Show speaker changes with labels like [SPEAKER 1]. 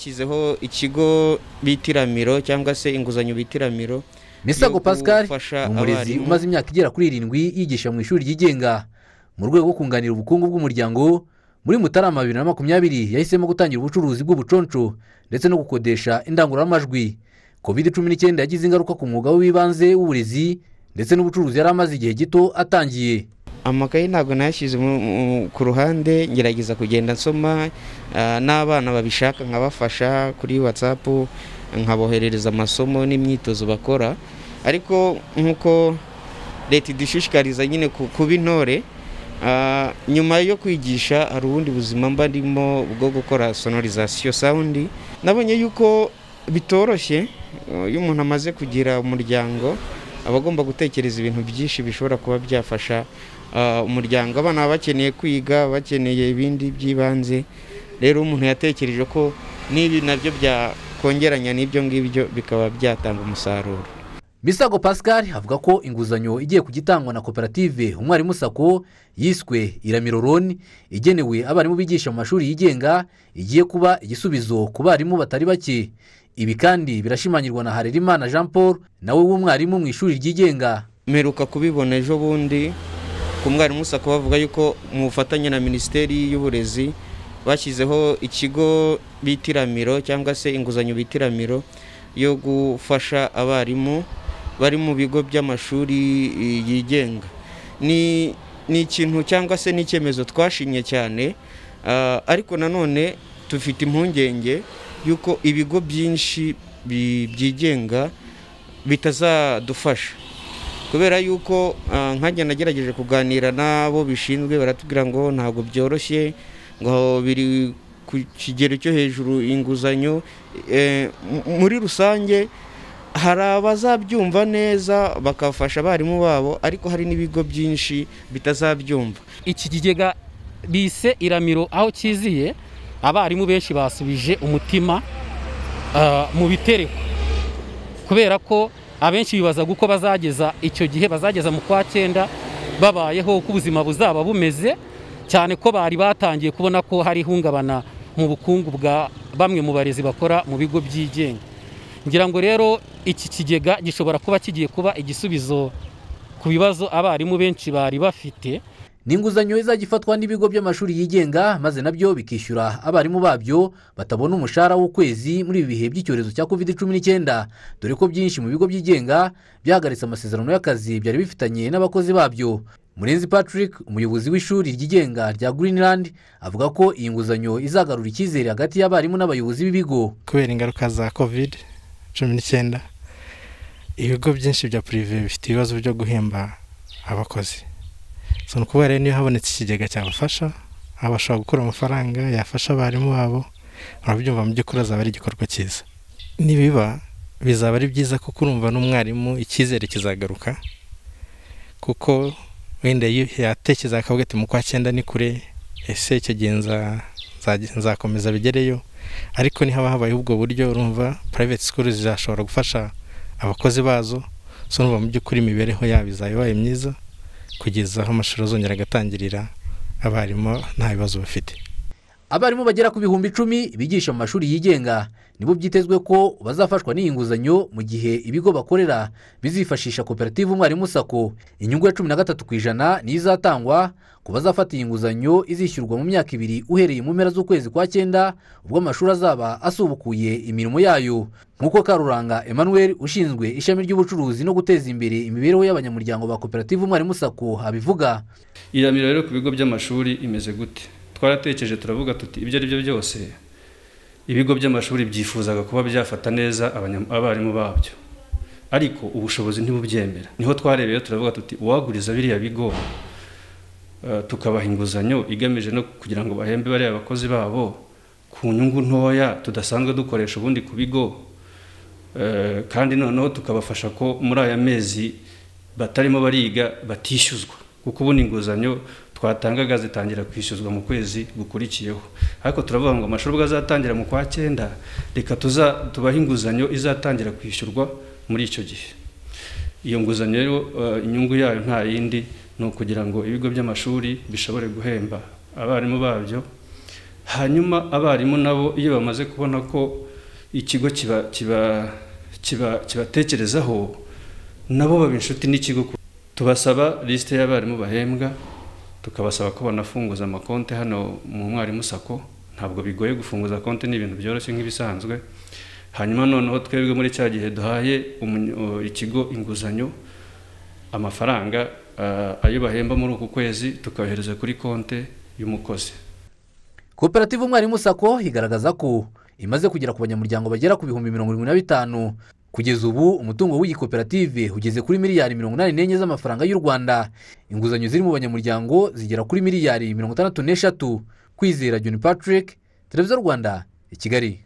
[SPEAKER 1] bashyizeho ikigo bitiramiro cyangwa se inguzanyo bitiramiro
[SPEAKER 2] misago
[SPEAKER 1] yo
[SPEAKER 2] pascal
[SPEAKER 1] gufasha
[SPEAKER 2] ni umurezi
[SPEAKER 1] abarimu.
[SPEAKER 2] umaze imyaka igera kuri irindwi yigisha mu ishuri ryigenga mu rwego rwo kunganira ubukungu bw'umuryango muri mutarama bibiri na makumyabiri yahisemo gutangira ubucuruzi bw'ubuconco ndetse no gukodesha indangururamajwi covid cumi n'icyenda yagize ingaruka ku mwuga we w'ibanze w'uburezi ndetse n'ubucuruzi yari amaze igihe gito atangiye
[SPEAKER 1] amakayi ntabwo nayashyize mu- mu- ku ruhande ngerageza kugenda nsoma ah, n'abana babishaka nkabafasha kuri watsapu nkaboherereza amasomo n'imyitozo bakora ariko nk'uko leta idushishikariza nyine ku- kuba intore ah, nyuma yo kwigisha hari ubundi buzima mba ndimo bwo gukora sonorizasiyo sawundi nabonye yuko bitoroshye eh, iyo umuntu amaze kugira umuryango aba agomba gutekereza ibintu byinshi bishobora kuba byafasha ah, umuryango abana baba bakeneye kwiga bakeneye ibindi by'ibanze rero umuntu yatekereje ko n'ibi nabyo byakongeranya n'ibyo ngibyo bikaba byatanga umusaruro
[SPEAKER 2] misago pascal avuga ko inguzanyo igiye kujya itangwa na koperative umwarimu sako yiswe iramiro roni igenewe abarimu bigisha mu mashuri yigenga igiye kuba igisubizo ku barimu batari bake ibi kandi birashimangirwa na harerimana jean paul nawe w'umwarimu mu ishuri ryigenga
[SPEAKER 1] mperuka kubibona ejo bundi ku mwarimu sako bavuga yuko mu bufatanye na minisiteri y'uburezi bashyizeho ikigo bitiramiro cyangwa se inguzanyo bitiramiro yo gufasha abarimu bari mu bigo by'amashuri eh, yigenga ni ni ikintu cyangwa se n'icyemezo twashimye cyane ah, ariko nanone dufite impungenge y'uko ibigo byinshi bi- byigenga bitazadufasha kubera yuko ah, nkanjye nagerageje kuganira n'abo bishinzwe baratubwira ngo ntabwo byoroshye ngo biri ku kigero cyo hejuru inguzanyo Eh, m- muri rusange hari abazabyumva neza bakafasha abarimu babo ariko hari n'ibigo byinshi bitazabyumva
[SPEAKER 3] iki kigega bise iramiro aho kiziye abarimu benshi basubije umutima ah, mu bitereko kubera ko abenshi bibazaga uko bazageza icyo gihe bazageza mu kwa cyenda babayeho uko ubuzima buzaba bumeze cyane ko bari batangiye kubona ko hari ihungabana mu bukungu bwa bamwe mu barezi bakora mu bigo byigenga ngira ngo rero iki kigega gishobora kuba kigiye kuba igisubizo ku bibazo abarimu benshi bari bafite
[SPEAKER 2] ni inguzanyo izajya ifatwa n'ibigo by'amashuri yigenga maze nabyo bikishyura abarimu babyo batabona umushahara w'ukwezi muri ibi bihe by'icyorezo cya covid cumi n'icyenda dore ko byinshi mu bigo byigenga byahagaritse amasezerano y'akazi byari bifitanye n'abakozi babyo murenzi patrick umuyobozi w'ishuri ryigenga rya greenland avuga ko iyi nguzanyo izagarura icyizere hagati y'abarimu n'abayobozi b'ibigo
[SPEAKER 4] kubera ingaruka za covid cumi n'icyenda ibigo byinshi bya purive bifite ibibazo byo guhemba abakozi so ni ukuvuga rero niyo habonetse ikigega cyabafasha aha bashobora gukura amafaranga yafasha abarimu babo urabyumva mu by'ukuri azaba ari igikorwa cyiza nibiba bizaba ari byiza kuko urumva n'umwarimu icyizere kizagaruka kuko wenda yi- yatekerezaga akavuga ati mu kwa cyenda ni kure ese icyo gihe nza- nza- nzakomeza bigereyo ariko nihaba habaye ubwo buryo urumva private school zizashobora gufasha abakozi bazo so urumva mu by'ukuri imibereho yabo izaba ibaye myiza kugeza aho amashuri azongera agatangirira abarimu nta bibazo bafite
[SPEAKER 2] abarimu bagera ku bihumbi icumi bigisha mu mashuri yigenga nibo byitezwe ko bazafashwa n'iyi nguzanyo mu gihe ibigo bakorera bizifashisha koperative umwarimu sako inyungu ya cumi na gatatu ku ijana niyo izatangwa ku bazafata iyi nguzanyo izishyurwa mu myaka ibiri uhereye mu mpera z'ukwezi kwa cyenda ubwo amashuri azaba asubukuye imirimo yayo nk'uko karuranga emmanuel ushinzwe ishami ry'ubucuruzi no guteza imbere imibereho y'abanyamuryango ba koperative umwarimu sako abivuga
[SPEAKER 5] iramiro rero ku bigo by'amashuri imeze gute twaratekereje turavuga tuti ibyo ari byo byose ibigo by'amashuri byifuzaga kuba byafata neza abanya- abarimu babyo ariko ubushobozi ntibubyemera niho twarebeye turavuga tuti uwaguriza biriya bigo eh, tukabaha inguzanyo igamije no kugira ngo bahembe bariya abakozi babo ku nyungu ntoya tudasanzwe dukoresha ubundi ku bigo Eh, kandi noneho tukabafasha ko muri aya mezi batarimo bariga batishyuzwa kuko ubundi inguzanyo twatangaga zitangira kwishyuzwa mu kwezi gukurikiyeho ariko turavuga ngo amashuri ubwo azatangira mu kwa cyenda reka tuza tubahe inguzanyo izatangira kwishyurwa muri icyo gihe iyo nguzanyo rero eh, inyungu yayo nta yindi ni ukugira ngo ibigo by'amashuri bishobore guhemba abarimu babyo hanyuma abarimu nabo iyo bamaze kubona ko ikigo kiba kiba kiba kibatekerezaho nabo baba inshuti n'ikigo tubasaba lisite y'abarimu bahembwa tukabasaba ko banafunguza amakonti hano mu mwarimu sako ntabwo bigoye gufunguza konti ni ibintu byoroshye nk'ibisanzwe hanyuma noneho twebwe muri cya gihe duhaye umunyo- ikigo inguzanyo amafaranga ah, ayo bahemba muri uku kwezi tukayohereza kuri konti y'umukozi
[SPEAKER 2] koperative umwarimu sako igaragaza ko imaze kugera ku banyamuryango bagera ku bihumbi mirongo irindwi na bitanu kugeza ubu umutungo w'iyi koperative ugeze kuri miliyari mirongo inani n'enye z'amafaranga y'u rwanda inguzanyo ziri mu banyamuryango zigera kuri miliyari mirongo itandatu n'eshatu kwizera juni patrick televiziyo rwanda i kigali